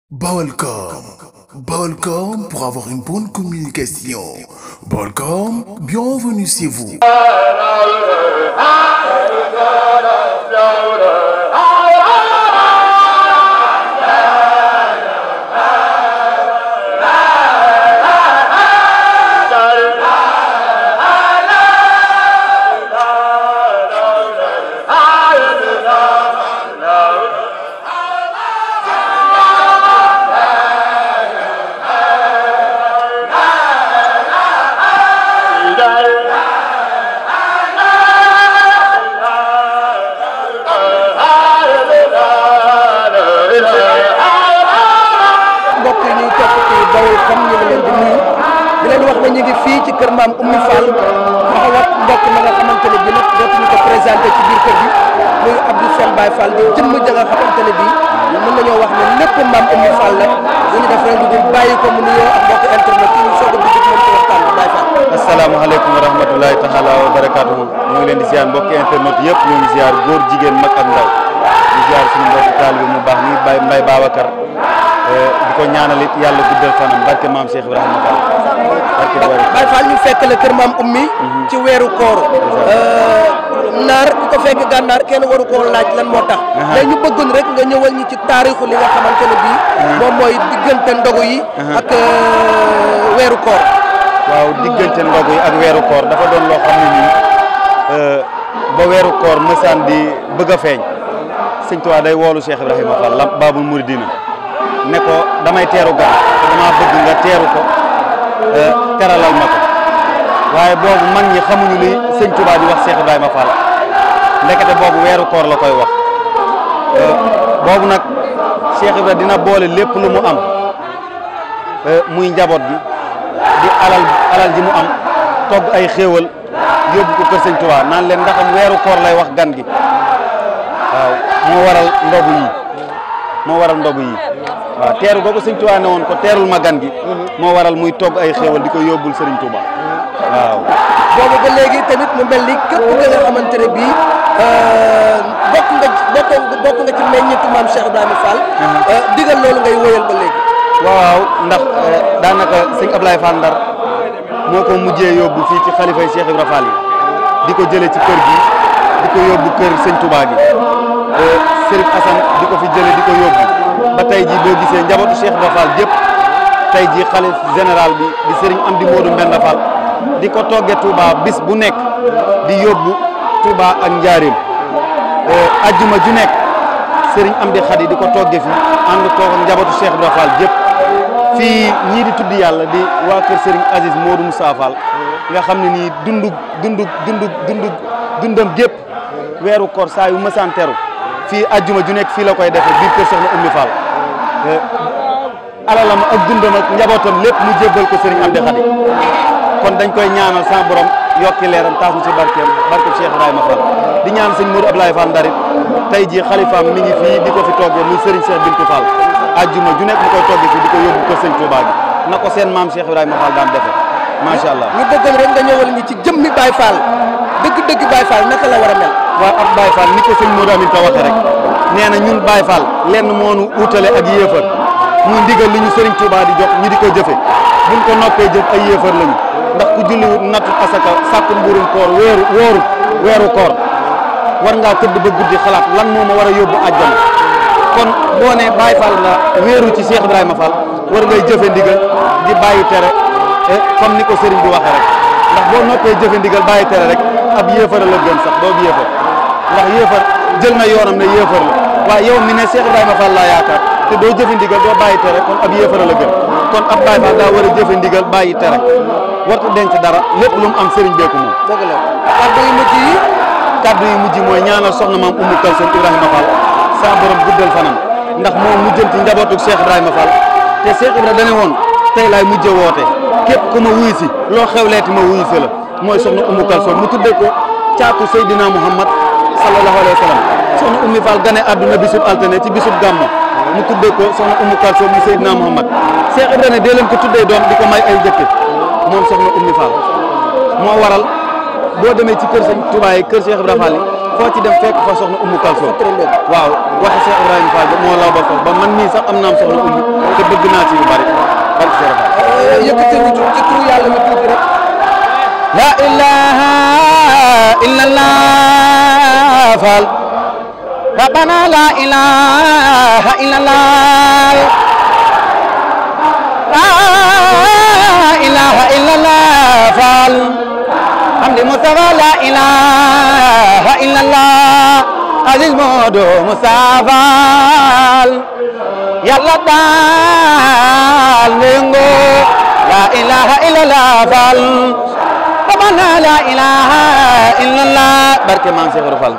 Balcom. Balcom pour avoir une bonne communication. Balcom, bienvenue chez vous. mbokk yi ñuy topp ci Baol comme ñu ngi leen di nuyu di leen wax ne ñu ngi fii ci kër maam Oumy Fall taxaw ak mbokk ma nga xamante ne bii nag dootuñu ko présenté ci biir kër gi muy Abdou Sène Baye Fall di jëmm ja nga xamante ne bii mën nañoo wax ne lépp maam Oumy Fall la dañu def rek lu dul bàyyi ko mu nuyoo ak mbokk internet yi ñu soog a dugg ci moom ci waxtaan bi Baye Fall. asalaamaaleykum wa rahmatulahi taala wa barakaatuhu ñu ngi leen di ziar mbokki internet yëpp ñu ngi ziar góor jigéen mag ak ndaw di ziar suñu mbokki taalibe mu baax ni Baye Mbaye Babacar di ko ñaanal it yàlla guddal fanam barke maam Cheikh Ibrahima Fall barke Baye Baye Fall ñu fekk la kër maam Oumy ci weeru koor naar ku ko fekk gànnaar kenn waru koo laaj lan moo tax mais ñu bëggoon rek nga ñëwal ñi ci taarixu li nga xamante ne bii moom mooy diggante ndogu yi ak weeru koor waaw diggante ndogu yi ak weeru koor dafa doon loo xam ne nii ba weeru koor mësaan di bëgg a feeñ sëñ Tuubaa day woolu Cheikh Ibrahima Fall lamp Baabul Muridina ne ko damay teeru gan te damaa bëgg nga teeru ko teralal ma ko waaye boobu mag ñi xamuñu li sëñ Tuubaa di wax Cheikh Ibrahima Fall ndekete boobu weeru koor la koy wax boobu nag Cheikh Ibrahima dina boole lépp lu mu am muy njaboot gi di alal alal ji mu am togg ay xéewal yóbbu ko kër sëñ Tuubaa naan leen ndaxam weeru koor lay wax gan gi waaw moo waral ndogu yi moo waral ndogu yi waaw teeru googu sëñ Tuubaa ne woon ko teerul ma gan gi moo waral muy togg ay xéewal di ko yóbbul sëriñ Tuubaa waaw boobu ba léegi tamit mu mel ni képp ki nga xamante ne bii bokk nga bokk bokk nga ci meññitu maam Cheikh Ibrahima Fall digal loolu ngay wóyal ba léegi waaw ndax daanaka sëñ Ablaye Fall Ndar moo ko mujjee yóbbu fii ci xalifay Cheikh Ibrahima Fall yi di ko jëlee ci kër gi di ko yóbbu kër sëñ Touba gi Serif Assane di ko fi jëlee di ko yóbbu ba tey jii boo gisee njabootu Cheikh Ibrahima Fall yëpp tey jii xalif général bi di Serigne Amdi Modou Mbenda Fall di ko toggee Touba bis bu nekk di yóbbu Touba ak Njaaréem ajjuma ju nekk Serigne Amdi Khady di ko toggee fi ànd toog ak njabootu Cheikh Ibrahima Fall yëpp fii ñii di tudd yàlla di waa kër Serigne Aziz Modou Moussa Fall nga xam ne nii dundug dundug dundug dundug dundam gépp weeru koor saa yu mësaan teru fii ajjuma ju nekk fii la koy defee biir kër Soxna Oumy Fall alalam ak dundam ak njabootam lépp mu jébbal ko Serigne Amdi Khady kon dañ koy ñaanal sa borom yokki leeram taas mu ci barkeem barkeem Cheikh Ibrahima Fall di ñaan sëñ Modou Ablaye Fall Ndarit tey jii xalifaam mi ngi fii di ko fi toggee muy Serigne Cheikh Bintou Fall ajjuma ju nekk mu koy toggee fii di ko yóbbu kër sëñ Touba gi na ko seen maam Cheikh Ibrahima Fall daan defee macha allah. ñu bëggoon rek nga ñëwal ñi ci jëmmi Baye Fall dëgg-dëgg Baye Fall naka la war a mel waaw ak Baye Fall ni ko sëñ Modou Amin ta waxee rek nee na ñun Baye Fall lenn moo nu uutale ak yéefar muy ndigal li ñu Serigne Touba di jox ñu di ko jëfe buñ ko noppee jëf ay yéefar lañu ndax ku julliwut nattu asaka sàkku mburum koor weeru wóoru weeru koor war ngaa tëdd ba guddi xalaat lan moo ma war a yóbbu àjjana kon boo ne Baye Fall nga wéeru ci Cheikh Ibrahima Fall war ngay jëfe ndigal di bàyyi tere comme ni ko Serigne bi waxee rek ndax boo noppee jëfe ndigal bàyyi tere rek ab yéefar la gën sax doo yéefar ndax yéefar jël na yoonam ne yéefar la waaye yow mi ne Cheikh Ibrahima Fall laa yaakaar te doo jëfe ndigal doo bàyyi tere kon ab yéefar la gën kon ab Baye Fall daa war a jëfe ndigal bàyyi tere wartu denc dara lépp lu mu am Serigne beeku moom dëgg la kàddu yu mujj yi kaddu yi mujj mooy ñaanal soxna maam Oumy Kalsoum Ibrahima Fall sa borom guddal fanam ndax moom mujjanti njabootu Cheikh Ibrahima Fall te Cheikh Ibrahima dane woon tey laay mujjee woote képp ku ma wuyu si loo xewleeti ma wuyu si la mooy soxna Oumy Kalsoum mu tuddee ko caatu Seydina Muhammad sallallahu alayhi wa sallam soxna Oumy Fall gane àdduna bisub altine ci bisub gàmmu mu tuddee ko soxna Oumy Kalsoum mu Seydina Muhammad Cheikh Ibrahima ne dee leen ko tuddee doom di ko may ay jëkke moom soxna Oumy Fall moo waral boo demee ci kër sëñ Touba yi kër Cheikh Ibrahima Fall yi foo ci dem fekk fa soxna Oumy Kalsoum waaw waxi Cheikh Ibrahima Fall ba moo law ba foofu ba man mii sax am naam soxna Oumy te bëgg naa ci yu bari barke Cheikh Fall yëkkati ñu ci ci turu yàlla ñu tuuti rek la ilaha illallah fal rabbana la ilaha illallah la ilaha illallah fal hamdi mustafa la ilaha illallah aziz modo mustafa yàlla daal nengo la ilaha illallah fal rabbana la ilaha illallah barke maam Cheikh Ibra Fall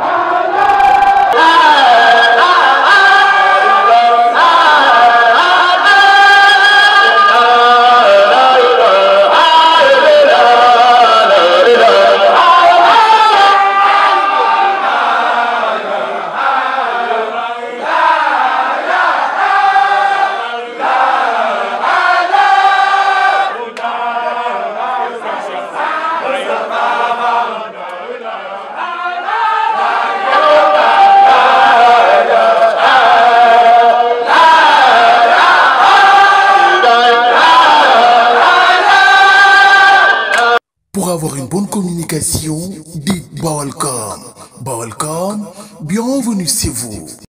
Pour avoir une bonne communication, dites Bawalcom. Bawalcom, bienvenue chez vous.